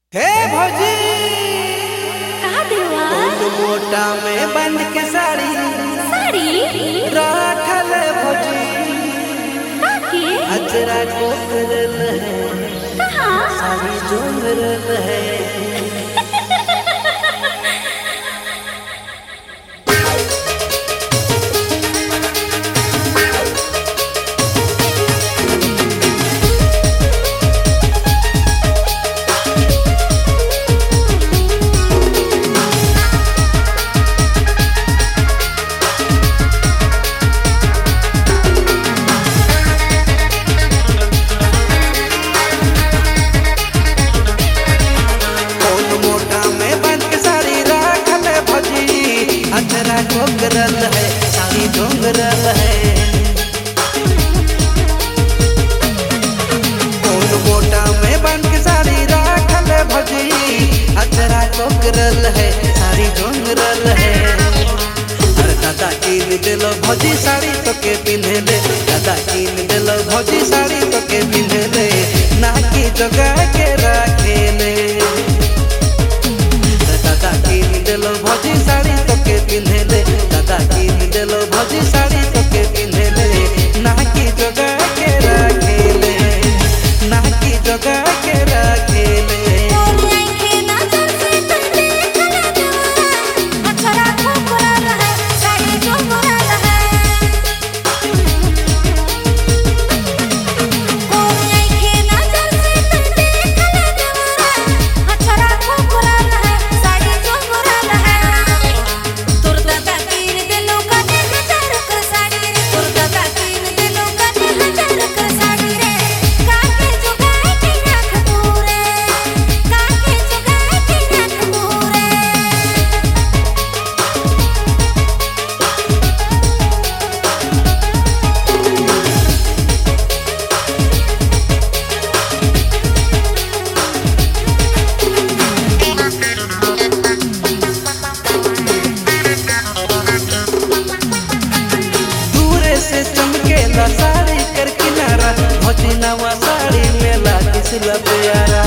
हे भौजी का देवा कौन मोटा में बंद के साड़ी साड़ी राखल भौजी काके अजरा को करल है कहाँ साड़ी जोंगरल है कौन मोटा में बंद के साड़ी राखल भौजी अजरा को करल है साड़ी जोंगरल है कौन मोटा में बंद के साड़ी राखल भौजी अजरा को करल है साड़ी जोंगरल है अरे दादा कीन दिलो भौजी साड़ी तो के पिन्हे ले दादा कीन दिलो भौजी साड़ी तो के पिन्हे ले नाकी जगा के राखे ले दादा कीन दिलो भौजी साड़ी तो के पिन्हे ले दादा कीन दिलो भौजी साड़ी तो के पिन्हे ले नाकी जगा के राखे ले नाकी जगा के राखे ले के नजर से तुम देख ले जवाना अक्षरा खोखरा रहे साड़ी जोगरा रहे कोई के नजर से तुम देख ले जवाना अक्षरा खोखरा रहे साड़ी जोगरा रहे तोर दादा तीन दिलों का हजार कर साड़ी रे तोर दादा तीन दिलों का हजार कर साड़ी रे काके जुगाए के नाक दूरे काके जुगाए के नाक दूरे दूरे से चमकेला साड़ी कर किनारा भौजी नवा साड़ी में लागी सिला प्यारा